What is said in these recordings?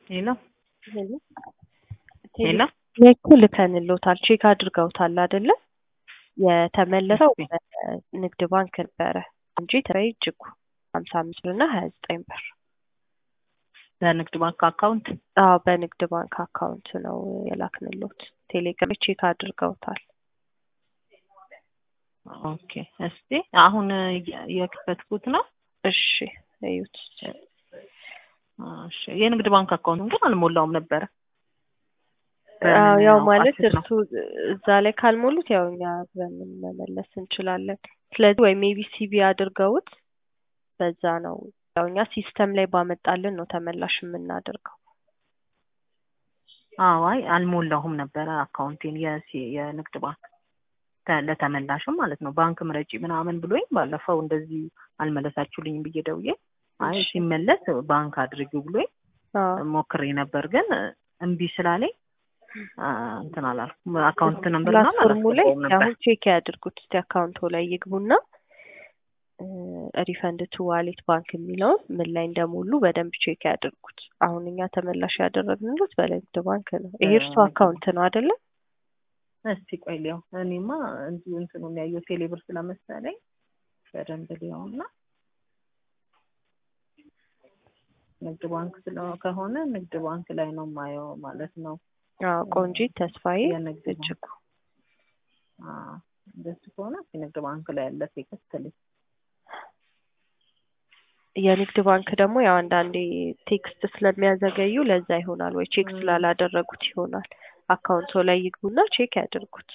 ሄሎ ሄሎ ሄሎ እኮ ልከንልዎታል ቼክ አድርገውታል አይደለ? የተመለሰው እሺ። ንግድ ባንክ ነበረ እንጂ ትራይ እጅጉ ሀምሳ አምስት ብር እና ሀያ ዘጠኝ ብር በንግድ ባንክ አካውንት አዎ በንግድ ባንክ አካውንት ነው የላክንልዎት። ቴሌግራም ላይ ቼክ አድርገውታል። ኦኬ። እስቲ አሁን የ- የከፈትኩት ነው። እሺ እዩት። እሺ የንግድ ባንክ አካውንቱን ግን አልሞላውም ነበረ። አዎ ያው በምን ማለት አውቃችሁት ነው? እርሱ እዛ ላይ ካልሞሉት ያው እኛ በምን መመለስ እንችላለን። ስለዚህ ወይ ሜቢ ሲቢ አድርገውት በዛ ነው ያው እኛ ሲስተም ላይ ባመጣልን ነው ተመላሽ የምናደርገው። አዎ አይ አልሞላሁም ነበረ አካውንቴን የሲ- የንግድ ባንክ ተ- ለተመላሽም ማለት ነው። ባንክ ምረጪ ምናምን ብሎኝ ባለፈው እንደዚህ አልመለሳችሁልኝም ብዬ ደውዬ አይ እሺ። ሲመለስ ባንክ አድርጊው ብሎኝ አዎ ሞክሬ ነበር ግን እምቢ ስላለኝ አ፣ እንትን አላልኩም። አካውንት ነምበር ምናምን ፕላትፎርሙ ላይ አላስገባውም ነበር። አሁን ቼክ ያድርጉት እስቲ አካውንቶ ላይ ይግቡና ሪፈንድ ቱ ዋሌት ባንክ የሚለውን ምን ላይ እንደሞሉ በደንብ ቼክ ያድርጉት። አሁን እኛ ተመላሽ ያደረግንሉት በንግድ ባንክ ነው። ይሄ እርሱ በንግድ አካውንት ነው አይደለ? እስቲ ቆይ ሊያው እኔማ እንዲሁ እንትኑ የሚያየው ቴሌብር ስለመሰለኝ በደንብ ሊያው እና ንግድ ባንክ ስለ ከሆነ ንግድ ባንክ ላይ ነው የማየው ማለት ነው። አዎ ቆንጂት ተስፋዬ የንግድ ባንክ እጅጉ አዎ፣ እንደሱ ከሆነ እስኪ ንግድ ባንክ ላይ ያለ ቴክስትልኝ የንግድ ባንክ ደግሞ ያው አንዳንዴ ቴክስት ስለሚያዘገዩ ለዛ ይሆናል ወይ ቼክ ም። ስላላደረጉት ይሆናል። አካውንቶ ላይ ይግቡና ቼክ ያድርጉት።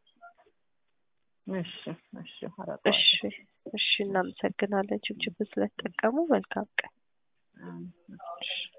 እሺ እሺ አረገዋለሁ። እሺ እሺ፣ እናመሰግናለን ችብችብ ስለተጠቀሙ። መልካም ቀን። አዎ። እሺ።